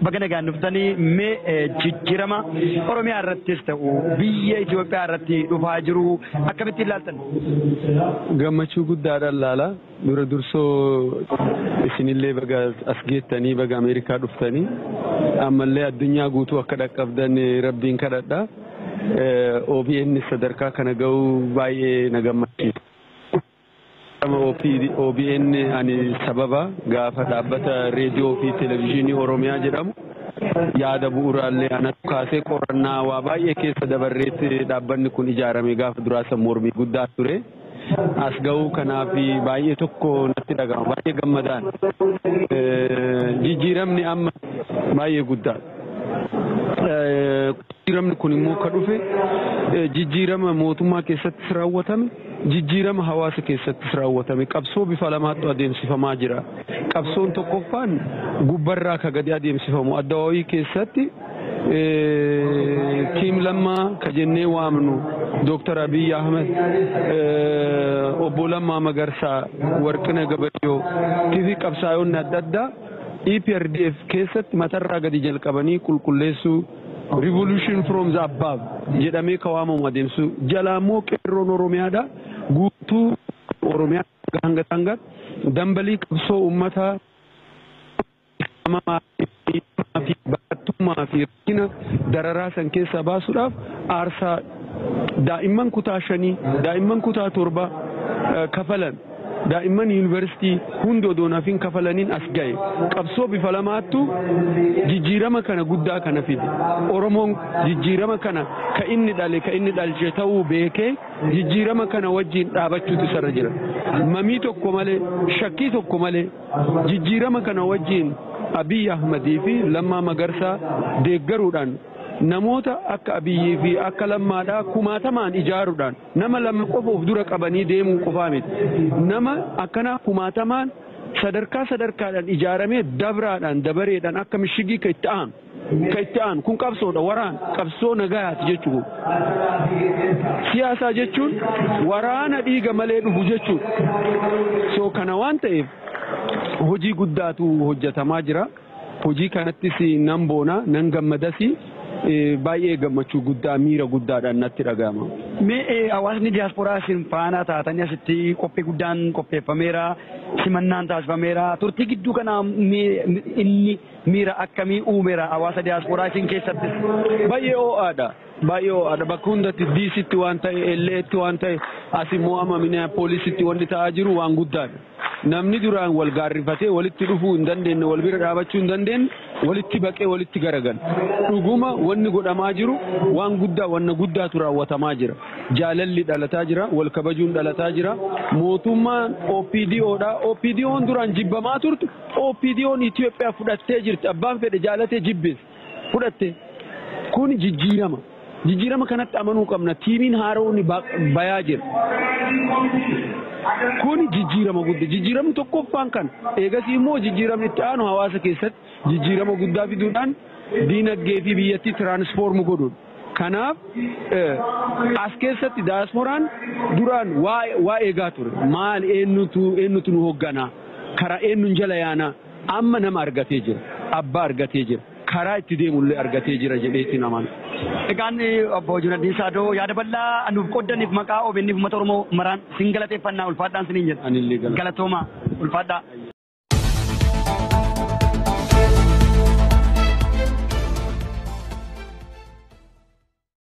baga nagaan dhuftanii mee jijjiirama Oromiyaa irrattis ta'u biyya Itoophiyaa irratti dhufaa jiru akkamitti ilaaltan? Gammachuu guddaadhaan laala. Dura dursoo isinillee baga as geettanii baga Ameerikaa dhuftanii ammallee addunyaa guutuu akka dhaqqabdan rabbiin kadhadha. OBN sadarkaa kana ga'uu baay'ee na gammachiisa. OBN ani sababa gaafa dhaabbata reediyoo fi televezyiinii Oromiyaa jedhamu yaada bu'uuraallee anatu kaasee qorannaa waa baay'ee keessa dabarreetti dhaabbanni kun ijaarame gaafa duraa san mormii guddaa ture. As ga'uu kanaaf baay'ee tokko natti dhaga'ama baay'ee gammadaan jijjiiramni amma baay'ee guddaa. Jijjiiramni kun immoo ka dhufe jijjiirama mootummaa keessattis raawwatame jijjiirama hawaasa keessattis raawwatame qabsoo bifa lamaattu adeemsifamaa jira. Qabsoon tokkoffaan gubbarraa ka gadi adeemsifamu addawaawii keessatti tiim lammaa ka jennee waamnu Dooktar Abiy Ahmed obbo Lammaa Magarsaa Warqina Gabayyoo fi qabsaa'onni adda addaa EPRDF keessatti matarraa gadi jalqabanii qulqulleessuu revolution from the above jedhamee ka waamamu adeemsu jalaa immoo qeerroon oromiyaadha guutuu oromiyaa hanga hanga dambalii qabsoo uummataa fi barattummaa fi rakkina dararaa san keessaa baasuudhaaf aarsaa daa'imman kutaa shanii daa'imman kutaa torba kafalan daa'imman yuunivarsiitii hundi odoonaaf hin kafalaniin as ga'e qabsoo bifa lamaattu jijjiirama kana guddaa kana fide oromoon jijjiirama kana ka inni dhale ka inni dhalche ta'uu beekee jijjiirama kana wajjiin dhaabachuutu isarra jira mamii tokko malee shakkii tokko malee jijjiirama kana wajjiin Abiy Ahmadii fi Lammaa Magarsaa deeggaruudhaan namoota akka abiyyii fi akka lammaadhaa kumaatamaan ijaaruudhaan nama lama qofa of dura qabanii deemuu qofaa miti nama akkana kumaatamaan sadarkaa sadarkaadhaan ijaaramee dabraadhaan dabareedhaan akka mishigii ka itti aanu ka itti aanu kun qabsoodha waraan qabsoo nagayaati jechuun siyaasaa jechuun waraana dhiiga malee dhufu jechuudha soo kana waan ta'eef hojii guddaatu hojjetamaa jira hojii kanattis nan boona nan gammadasi baay'ee gammachuu guddaa miira guddaadhaan natti dhaga'ama. Mee hawaasni diyaasporaa isin faana taatanii asitti qophii guddaan qopheeffameera simannaan taasifameera turtii gidduu kana inni miira akkamii uumeera hawaasa diyaasporaa isin keessatti. Baay'ee ho'aadha. Baay'ee ho'aadha bakka hundatti diisitti waan ta'e elleetti waan ta'e as immoo amma poolisitti wanti ta'aa jiru waan guddaadha. Namni duraan wal gaarrifatee walitti dhufuu hin dandeenye wal bira dhaabachuu hin dandeenye walitti baqee walitti garagala. Dhuguma wanni godhamaa jiru waan guddaa wanna guddaatu raawwatamaa jira. Jaalalli dhalataa jira, wal kabajuun dhalataa jira. Mootummaan OPDOdha. OPDOon duraan jibbamaa turte OPDOon Itoophiyaa fudhattee jirti. Abbaan fedhe jaalatee jibbees fudhatte. Kun jijjiirama. Jijjiirama kanatti amanuu qabna. Tiimiin haaroon bayaa jira. Kun jijjiirama guddaa. Jijjiiramni tokkoffaan kan eegasii immoo jijjiiramni itti aanu hawaasa keessatti jijjiirama guddaa fiduudhaan diinagdee fi biyyattii tiraansfoormu godhuudha. Kanaaf as keessatti daaspooraan duraan waa eegaa ture. Maal eenyutu eenyutu nu hoogganaa? Karaa eenyuun jala yaanaa? Amma nama argatee jira. Abbaa argatee jira. Karaa itti deemullee argatee jira jedheetti namaan. Egaan obbo Junaddiin Saadoo yaada bal'aa nuuf qoddaniif maqaa OBN fi uummata Oromoo maraan sin galateeffannaa ulfaadhaan siniin jedha. Anillee Galatooma ulfaadhaa.